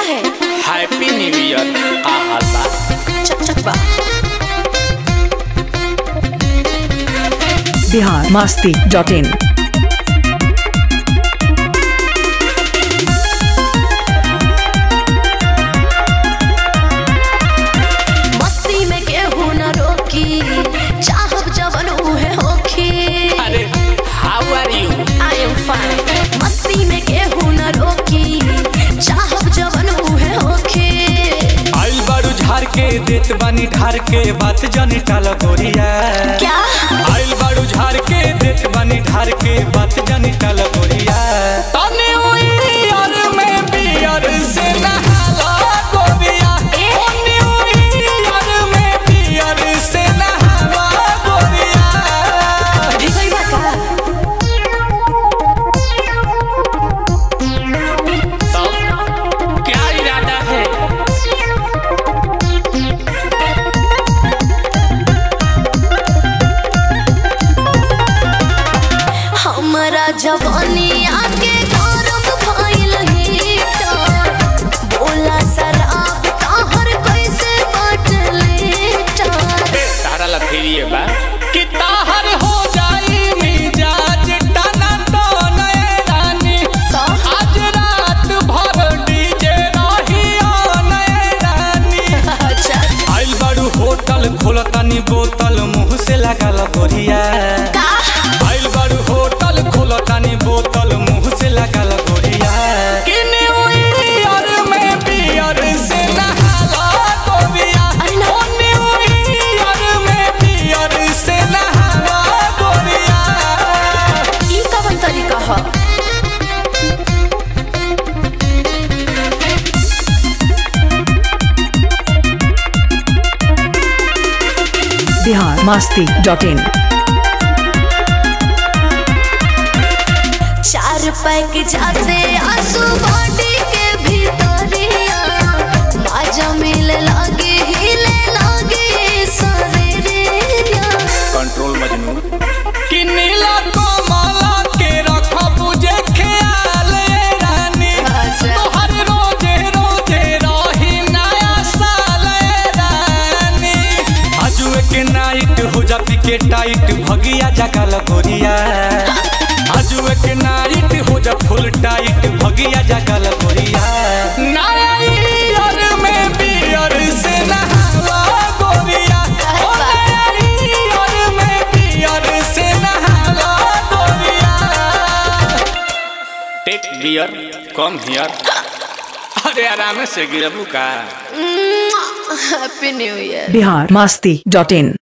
है happy new year का हाल बा चक चक बा बिहार मास्ती डॉट इन मस्ती में केहू न रोकी चाहब जवन उहे होखी अरे how are you I am fine मस्ती में केहू न रोकी चाहब जवन उहे होखी आइल बारू झार के देत बानी ढार के बात जानी टाल गोरिया क्या आइल बारू झार के देत बानी ढार के बात जानी टाल गोरिया तने ओई यार में बियर से नहाला गोरिया ए? तने ओई यार में बियर से नहाला गोरिया भिगई बा का तब क्या इरादा है हमरा जवानी आके गौरव भइल हीटर बोला शराब ताहर कैसे बाटले टार तारा लथेरिए बा कि ताहर हो जाई मिजाज टना तो नए रानी तो आज रात भर डीजे रही नए रानी अच्छा आइल बारू होटल खोलतानी बोतल मुंह से लागल गोरिया का आइल बारू होटल खोलतानी बोतल मुंह से लागल गोरिया कि न्यू ईयर में बियर से नहाला गोरिया अरे ना। ओ न्यू ईयर में बियर से नहाला गोरिया ई कवन तरीका ह बिहार मास्ती डॉट इन चार पैक जाते आंसू बॉडी के भीतरिया माजा मिले लागे हिले लागे शरीरिया कंट्रोल मजनू कि नीला कमला के रखब जे ख्याल ए रानी अच्छा। तोहर रोजे रोजे रही नया साल ए रानी आजुए के नाइट हो जाती के टाइट भगिया जगल गोरिया आजुए के नाइट हो जा फुल टाइट भगिया जगल गोरिया नया ईयर में बियर से नहाला गोरिया ओ नया ईयर में बियर से नहाला गोरिया टेक बियर कम हियर अरे आराम से गिरबू का happy new year Bihar Masti dot इन